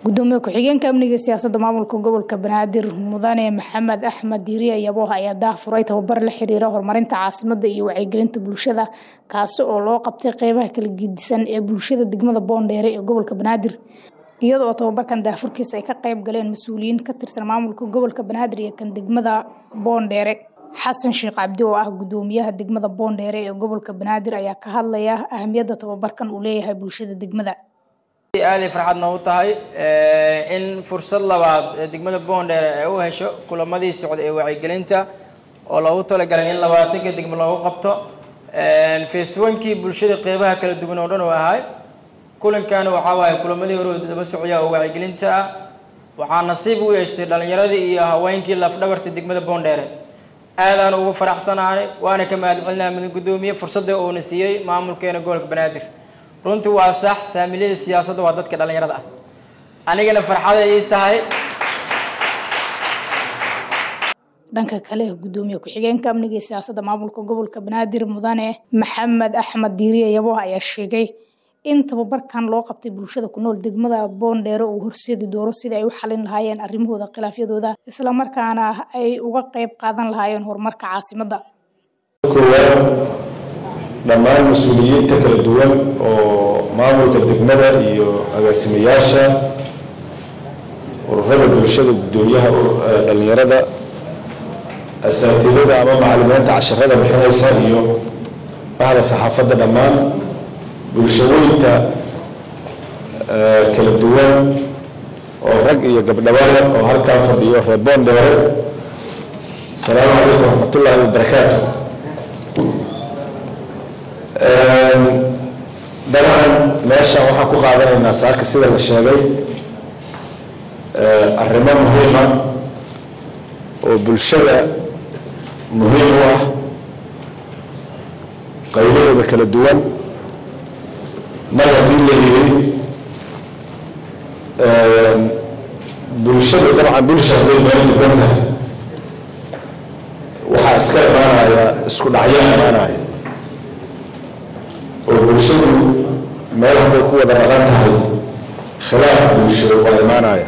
gudoomiye ku-xigeenka amniga siyaasadda maamulka gobolka banaadir mudane maxamed axmed diiriye yabooh ayaa daahfuray tababar la xiriira horumarinta caasimada iyo wacyigelinta bulshada kaasi oo loo qabtay qeybaha kala gedisan ee bulshada degmada boondheere ee gobolka banaadir iyada oo tababarkan daahfurkiisa ay ka qayb galeen mas-uuliyiin ka tirsan maamulka gobolka banaadir iyo kan degmada boondheere xasan sheekh cabdi oo ah gudoomiyaha degmada boondheere ee gobolka banaadir ayaa ka hadlaya ahamiyadda tababarkan uu leeyahay bulshada degmada aaday farxad noogu tahay in fursad labaad ee degmada boondheere ay u hesho kulamadii socda ee wacyigelinta oo loogu talagalay in labaatanka degmo loogu qabto faceonkii bulshada qeybaha kala duwan oo dhan u ahay kulankaana waxaa waaye kulamadii hore daba socya oo wacyigelinta ah waxaa nasiib u yeeshtay dhalinyaradii iyo haweenkii lafdhabarta degmada boondheere aadaan ugu faraxsanaanay waana ka mahadcelinaa mudane gudoomiye fursadda uuna siiyey maamulkeena gobolka banaadir runtii waa sax saamiliyada siyaasadda waa dadka dhalinyarada ah anigana farxaday ii tahay dhanka kale gudoomiye ku-xigeenka amniga iyo siyaasadda maamulka gobolka banaadir mudane maxamed axmed diiriye yabooh ayaa sheegay in tababarkan loo qabtay bulshada ku nool degmada boondheere uu horseedi doono sidai ay u xalin lahaayeen arrimahooda khilaafyadooda islamarkaana ay uga qeyb qaadan lahaayeen horumarka caasimadda koowaad dhammaan mas-uuliyiinta kala duwan oo maamulka degmada iyo agaasimayaasha ururada bulshada gudoomiyaha dhalinyarada asaatiirada ama macalimiinta casharada bixinaysa iyo bahda saxaafadda dhammaan bulshooyinta kala duwan oo rag iyo gabdhabada oo halkaa fadhiyo reer boondheere asalaamu calaykum waraxmatullaahi wabarakaatu dabcan meeshan waxaan ku qaadanaynaa saaka sida la sheegay arrimo muhiima oo bulshada muhiim u ah qaybahooda kala duwan mar haddii la yiri bulshada dabcan bulsha hadday meel duwan tahay waxaa iska imaanaya isku dhacyo imaanaya oo bulshadu meel hadday ku wada dhaqan tahay khilaaf bulsho waa imaanaya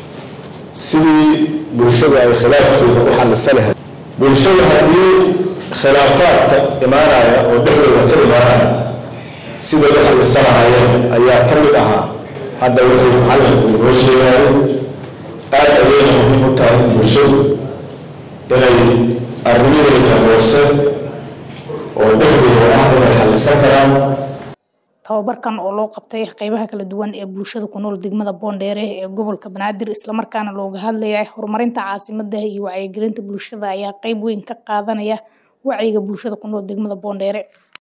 sidii bulshadu ay khilaafkeeda u xallisa lahayd bulshadu haddii khilaafaadka imaanaya oo dhexdooda ka imaanaya siday u xallisanaayeen ayaa ka mid ahaa hadda waxay macalinku inoo sheegaayeen aada ayayna muhiim u tahay in bulshadu inay arrimaheeda hoose oo dhexdooda ah inay xallisan karaan tababarkan oo loo qabtay qeybaha kala duwan ee bulshada ku nool degmada boondheere ee gobolka banaadir islamarkaana looga hadlaya horumarinta caasimada iyo wacyigelinta bulshada ayaa qeyb weyn ka qaadanaya wacyiga bulshada ku nool degmada boondheere